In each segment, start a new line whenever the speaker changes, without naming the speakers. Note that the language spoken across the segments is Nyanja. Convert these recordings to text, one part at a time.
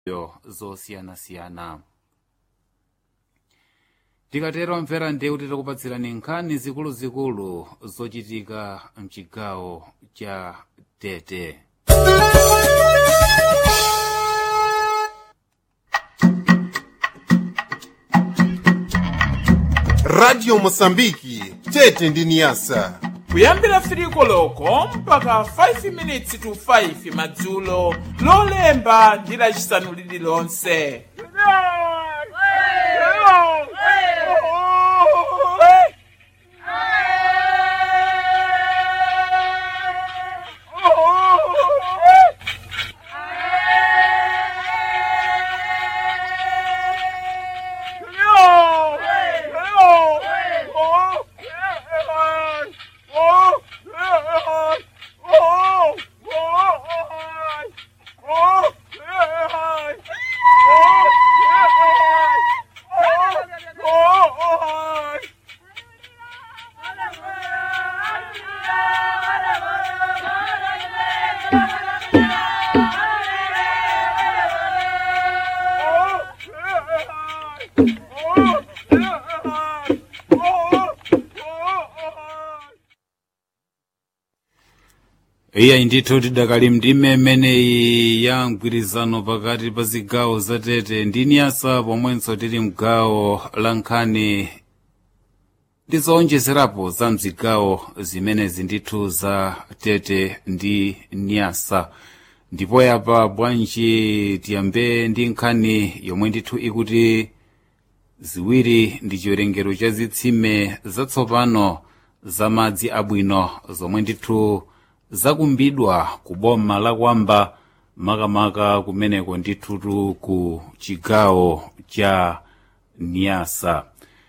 zosiyanasiyana tikatero mvera ndewu titakupatsirani nkhani zikuluzikulu zochitika mchigawo cha tete
radio mosambiki tete ndi niyasa
kuyambira firiko loko mpaka 5 minutes to 5 madzulo lolemba ndi lacisanu lililonse
iyayi ndithu tidakali mndime imeneyi ya mgwirizano pakati pa zigawo za tete ndi niyasa pomwenso tili mgawo la nkhani ndi zowonjezerapo za mzigawo zimenezi ndithu za tete ndi niyasa ndipo yapa bwanji tiyambe ndi nkhani yomwe ndithu ikuti ziwiri ndi chiwerengero cha zitsime zatsopano za madzi abwino zomwe ndithu zakumbidwa ku boma la kwamba makamaka kumeneko ndithutu ku chigawo cha niyasa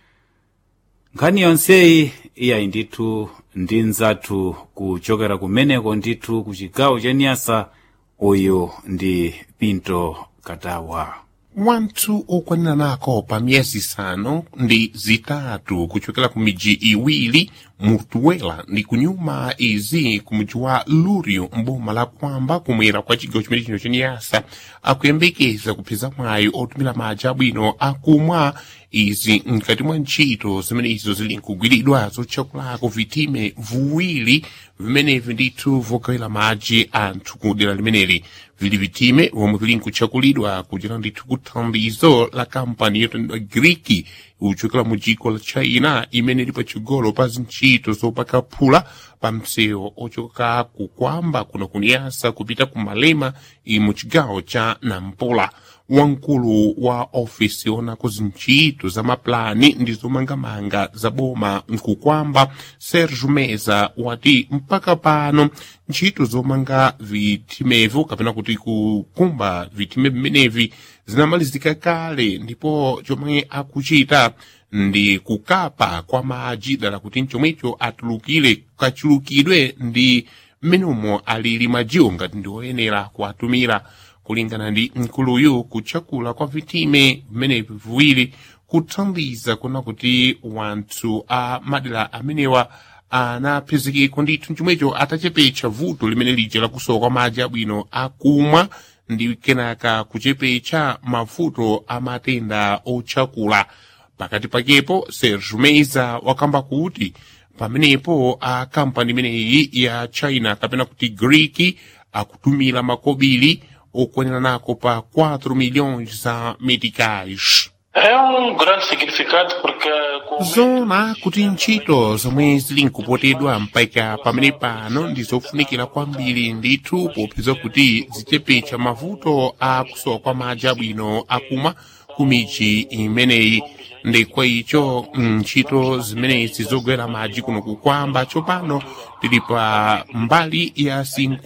nkhani yonseyi iyayi ndithu ndi nzathu kuchokera kumeneko ndithu ku chigawo cha niyasa uyu ndi pinto katawa
wanthu okwanira nako pa miyezi isanu ndi zitatu kuchokera ku midzi iwiri mutuwela ndi kunyuma izi ku mudzi wa lurio mboma la kwamba kumwera kwa chigawo chimene chino chaniyasa akuyembekeza kupeza mwayi otumira madzi abwino akumwa izi mkati mwa ntchito zimene izo zili nkugwiridwa zotchakulako vitime viwiri vimenevi ndithu vogawira madzi anthu ku dera limeneli vili vitime vomwe vili nkutchakulidwa kuchera ndithu ku thandizo la kampani yotandidwa griki uchokera mu dziko la china imene ili patsogolo pa zintchito zopaka phula pa msewu ochoka kukwamba kuno kuniyasa kupita ku malema mu chigawo cha nampula wamkulu wa ofisi onako zintchito za maplani ndi zomangamanga za boma nkukwamba serge meza wati mpaka pano ntchito zomanga vitimevo kapena kuti kukumba vitime vimenevi zinamalizika kale ndipo chomwe akuchita ndi kukapa kwa madzi dala kuti mchomwecho atulukire kachulukidwe ndi mmenemo alili madziwo ngati ndi oyenera kuatumira kulingana ndi mkuluyu kutchakula kwa vitime vimenevi viwiri kuthandiza kuna kuti wanthu a madera amenewa anapezekeko ndithu chomwecho atachepetsa vuto limene lija lakusowa kwa madzi abwino akumwa ndi kenaka kuchepetsa mavuto a matenda otchakula pakati pakepo serge meza wakamba kuti pamenepo a kampani imeneyi ya china kapena kuti greek akutumira makobiri okwanira nako pa 4 milhões za meticais
É um grande significado porque com
zona kuti ntchito zomwe zili nkupotedwa mpaka pamene pano ndi zofunikira kwambiri ndithu popeza kuti zichepetsa mavuto a kusowa kwa madzi abwino akumwa ku midzi imeneyi ndi kwa icho ntchito zimenezi zogwera madzi kuno kukwamba tsopano tili pa mbali ya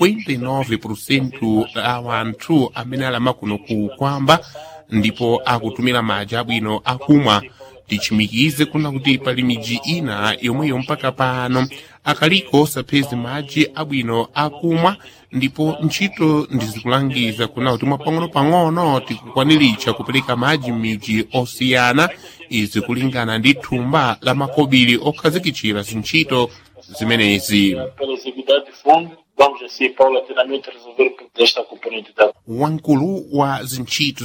59% a wanthu amene alama kuno kukwamba ndipo akutumira madzi abwino akumwa tichimikize kuna kuti pali midzi ina yomweyo mpaka pano akaliko sapezi madzi abwino akumwa ndipo ntchito ndizikulangiza kuna kuti mwapang'ono-pang'ono tikukwaniritsa kupereka madzi m'midzi osiyana izi kulingana ndi thumba la makobiri okhazikitsira zintchito zimenezi
pela exiguidade de fundo vamos assim paulatinamente resolver desta componente da
wankulu wa zintchito